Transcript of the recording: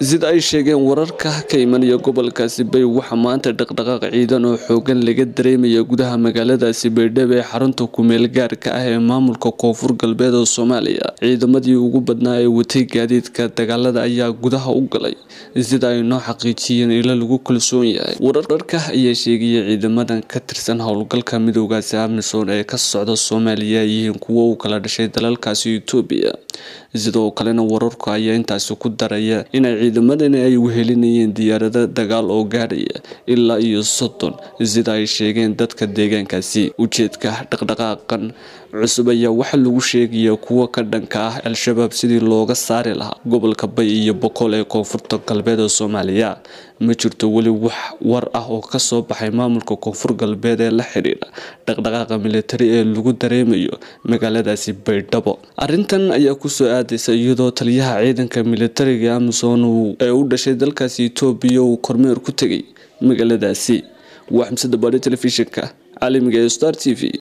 sida ay sheegeen wararka ka imanaya gobolkaasi bay waxaa maanta dhaqdhaqaaq ciidan oo xoogan laga dareemaya gudaha magaaladaasi baydhabo ee xarunta kumeel gaarka ah ee maamulka koonfur galbeed oo soomaaliya ciidamadii ugu badnaa ee watay gaadiidka dagaalada ayaa gudaha u galay sida ay noo xaqiijiyeen ilo lagu kalsoon yahay wararka ayaa sheegaya ciidamadan ka tirsan howlgalka midoogaasi amisom ee ka socda soomaaliya ay yihiin kuwo u kala dhashay dalalkaasi etoobiya sidoo kalena wararku ayaa intaasi ku daraya inay ciidamadani ay wehelinayeen diyaarado dagaal oo gaadhaya ilaa iyo soddon sida ay sheegeen dadka deegaankaasi ujeedka dhaqdhaqaaqan cusub ayaa waxaa lagu sheegaya kuwa ka dhanka ah al-shabaab sidii looga saari lahaa gobolka bay iyo boqol ee koonfurta galbeed ee soomaaliya ma jirto weli wax war ah oo kasoo baxay maamulka koonfur galbeed ee la xidhiidha dhaqdhaqaaqa militari ee lagu dareemayo magaaladaasi baydhabo arintan ayaa kusoo aadaysa iyadoo taliyaha ciidanka militariga amison ee u dhashay dalkaasi etoobiya uu kormeer ku tegay magaaladaasi waa xamsada baadhi telefishinka caalamiga ee star t v